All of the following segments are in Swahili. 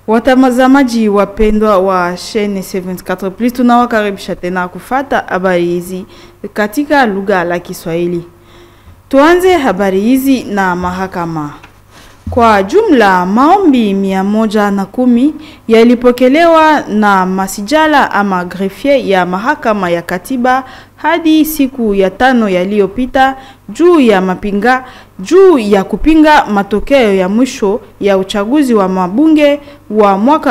Watazamaji wapendwa wa Chaine 74 Plus, tunawakaribisha tena kufata habari hizi katika lugha la Kiswahili. Tuanze habari hizi na mahakama. Kwa jumla maombi mia moja na kumi yalipokelewa na masijala ama greffier ya mahakama ya katiba hadi siku ya tano yaliyopita juu ya mapinga juu ya kupinga matokeo ya mwisho ya uchaguzi wa mabunge wa mwaka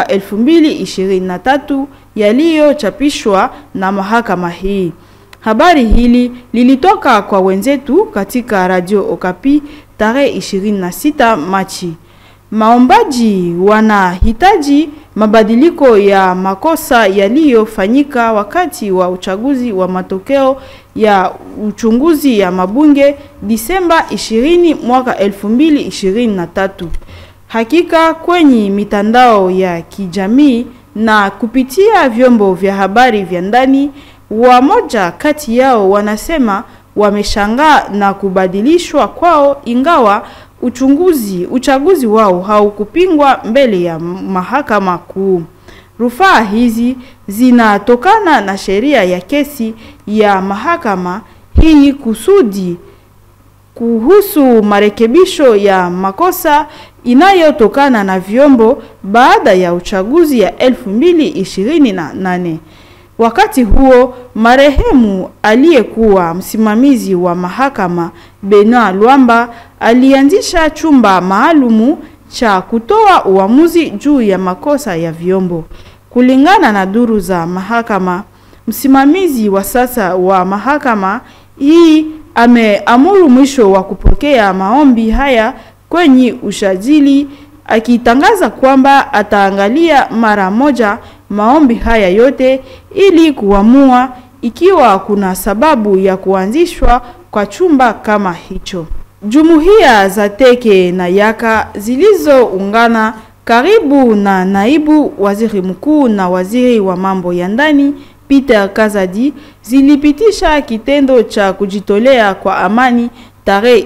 2023 yaliyochapishwa na mahakama hii. Habari hili lilitoka kwa wenzetu katika Radio Okapi tarehe 26 Machi. Maombaji wanahitaji mabadiliko ya makosa yaliyofanyika wakati wa uchaguzi wa matokeo ya uchunguzi ya mabunge Disemba 20 mwaka 2023. Hakika kwenye mitandao ya kijamii na kupitia vyombo vya habari vya ndani, wamoja kati yao wanasema wameshangaa na kubadilishwa kwao ingawa uchunguzi uchaguzi wao haukupingwa mbele ya mahakama kuu. Rufaa hizi zinatokana na sheria ya kesi ya mahakama hii kusudi kuhusu marekebisho ya makosa inayotokana na vyombo baada ya uchaguzi ya 2028. Wakati huo marehemu aliyekuwa msimamizi wa mahakama Benoit Lwamba alianzisha chumba maalumu cha kutoa uamuzi juu ya makosa ya vyombo. Kulingana na duru za mahakama, msimamizi wa sasa wa mahakama hii ameamuru mwisho wa kupokea maombi haya kwenye ushajili akitangaza kwamba ataangalia mara moja maombi haya yote ili kuamua ikiwa kuna sababu ya kuanzishwa kwa chumba kama hicho. Jumuiya za Teke na Yaka zilizoungana karibu na naibu waziri mkuu na waziri wa mambo ya ndani Peter Kazadi zilipitisha kitendo cha kujitolea kwa amani tarehe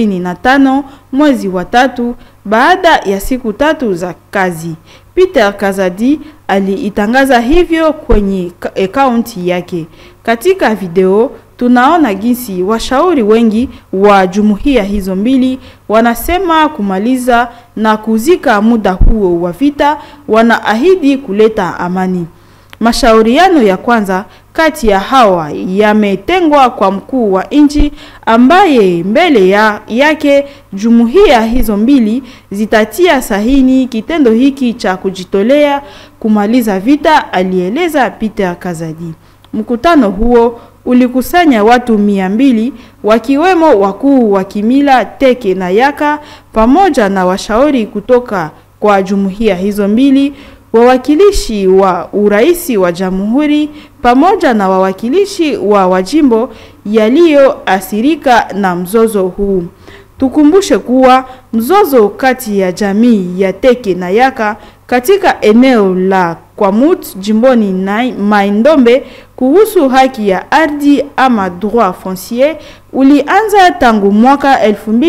25 mwezi wa tatu baada ya siku tatu za kazi. Peter Kazadi aliitangaza hivyo kwenye akaunti yake. Katika video tunaona jinsi washauri wengi wa jumuiya hizo mbili wanasema kumaliza na kuzika muda huo wa vita, wanaahidi kuleta amani. Mashauriano ya kwanza kati ya hawa yametengwa kwa mkuu wa nchi ambaye mbele ya, yake jumuiya hizo mbili zitatia sahini kitendo hiki cha kujitolea kumaliza vita, alieleza Peter Kazadi. Mkutano huo ulikusanya watu mia mbili wakiwemo wakuu wa kimila Teke na Yaka pamoja na washauri kutoka kwa jumuiya hizo mbili wawakilishi wa uraisi wa jamhuri pamoja na wawakilishi wa wajimbo yaliyoathirika na mzozo huu. Tukumbushe kuwa mzozo kati ya jamii ya Teke na Yaka katika eneo la Kwamut jimboni na Maindombe kuhusu haki ya ardhi ama droit foncier ulianza tangu mwaka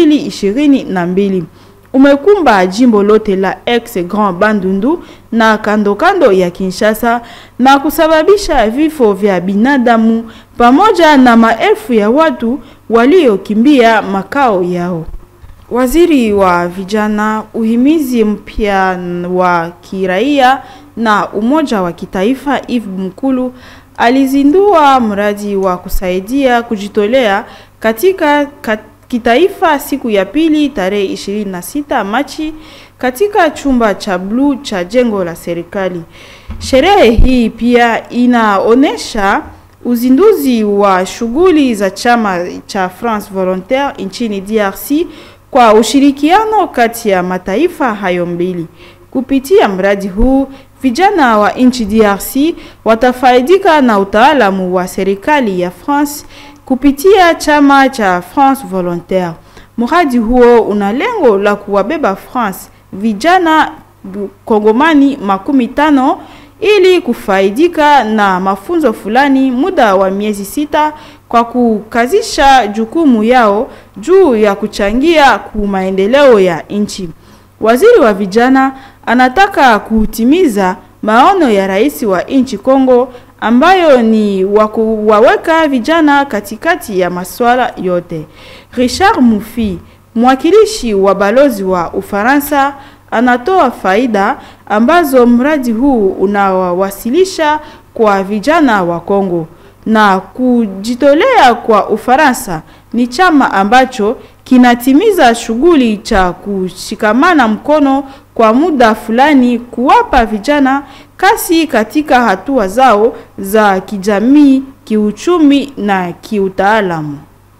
2022 umekumba jimbo lote la ex Grand Bandundu na kando kando ya Kinshasa na kusababisha vifo vya binadamu pamoja na maelfu ya watu waliokimbia makao yao. Waziri wa vijana, uhimizi mpya wa kiraia na umoja wa kitaifa Yves Mkulu alizindua mradi wa kusaidia kujitolea katika kat kitaifa siku ya pili tarehe 26 Machi katika chumba cha bluu cha jengo la serikali. Sherehe hii pia inaonesha uzinduzi wa shughuli za chama cha France Volontaire nchini DRC kwa ushirikiano kati ya mataifa hayo mbili. Kupitia mradi huu, vijana wa nchi DRC watafaidika na utaalamu wa serikali ya France kupitia chama cha France Volontaire. Mradi huo una lengo la kuwabeba France vijana kongomani makumi tano ili kufaidika na mafunzo fulani muda wa miezi sita kwa kukazisha jukumu yao juu ya kuchangia ku maendeleo ya nchi. Waziri wa vijana anataka kutimiza maono ya rais wa nchi Kongo ambayo ni wakuwaweka vijana katikati ya masuala yote. Richard Mufi, mwakilishi wa balozi wa Ufaransa, anatoa faida ambazo mradi huu unawawasilisha kwa vijana wa Kongo na kujitolea kwa Ufaransa ni chama ambacho kinatimiza shughuli cha kushikamana mkono kwa muda fulani kuwapa vijana kasi katika hatua zao za kijamii, kiuchumi na kiutaalamu.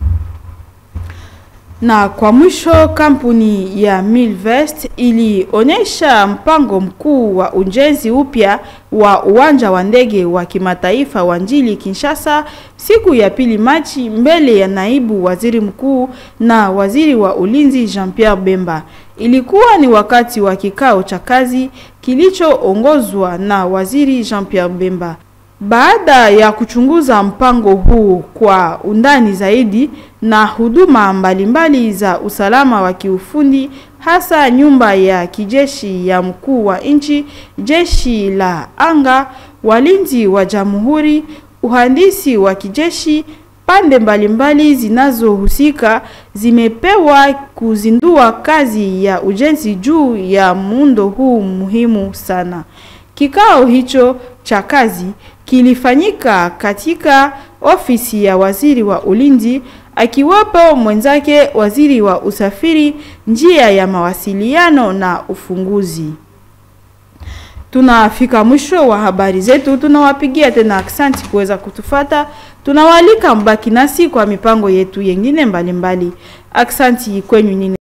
Na kwa mwisho, kampuni ya Milvest ilionyesha mpango mkuu wa ujenzi upya wa uwanja wa ndege wa kimataifa wa Njili Kinshasa siku ya pili Machi mbele ya naibu waziri mkuu na waziri wa ulinzi Jean-Pierre Bemba. Ilikuwa ni wakati wa kikao cha kazi kilichoongozwa na waziri Jean-Pierre Bemba. Baada ya kuchunguza mpango huu kwa undani zaidi na huduma mbalimbali za usalama wa kiufundi, hasa nyumba ya kijeshi ya mkuu wa nchi, jeshi la anga, walinzi wa jamhuri, uhandisi wa kijeshi, pande mbalimbali zinazohusika zimepewa kuzindua kazi ya ujenzi juu ya muundo huu muhimu sana. Kikao hicho cha kazi kilifanyika katika ofisi ya waziri wa ulinzi akiwapo mwenzake waziri wa usafiri, njia ya mawasiliano na ufunguzi. Tunafika mwisho wa habari zetu, tunawapigia tena aksanti kuweza kutufata. Tunawaalika mbaki nasi kwa mipango yetu yengine mbalimbali. Aksanti kwenyu nyinyi.